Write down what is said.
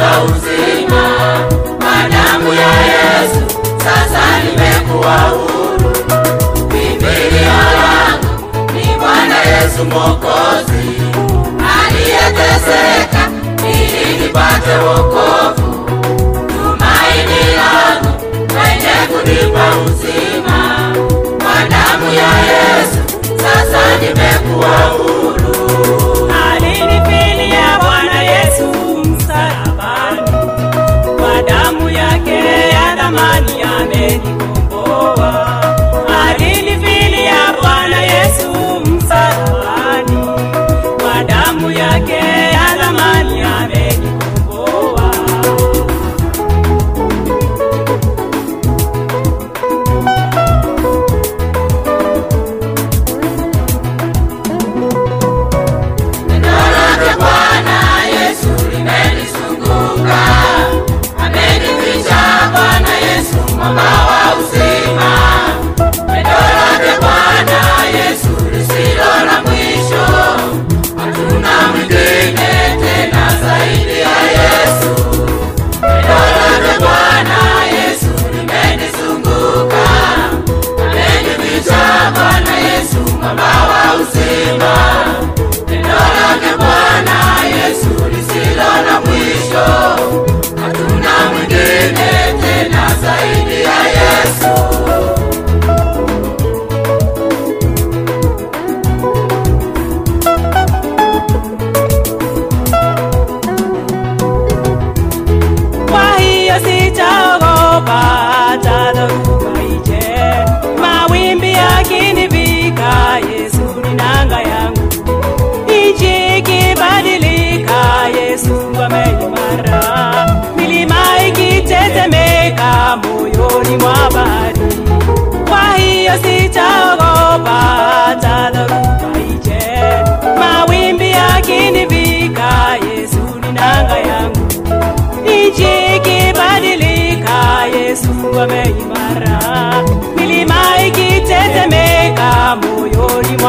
kunipa uzima. Kwa damu ya Yesu sasa nimekuwa huru. Kimbilio langu ni Bwana Yesu Mwokozi aliyeteseka ili nipate wokovu. Tumaini langu mwenye kunipa uzima. Kwa damu ya Yesu sasa nimekuwa huru. Alinifilia Bwana Yesu msalabani, kwa damu yake ya thamani amenikomboa. Alinifilia Bwana Yesu msalabani, kwa damu yake ya thamani amenikomboa. Neno lake Bwana Yesu limenizunguka, amenificha Bwana Yesu mwamba wa uzima. Neno lake Bwana Yesu lisilo na mwisho, hatuna mwingine tena zaidi ya Yesu. Neno lake Bwana Yesu limenizunguka, amenificha Bwana Yesu mwamba wa uzima. Neno lake Bwana Yesu lisilo na mwisho, hatuna mwingine tena zaidi ya Yesu. Kwa hiyo sitaogopa hata dhoruba ije, mawimbi yakinivika, Yesu ni nanga yangu. Nchi ikibadilika, Yesu ameimara. Milima ikitetemeka, moyoni mwa bahari. Kwa hiyo sitaogopa hata dhoruba ije, mawimbi yakinivika, Yesu ni nanga yangu nchi ikibadilika, Yesu ameimara. Milima ikitetemeka, moyoni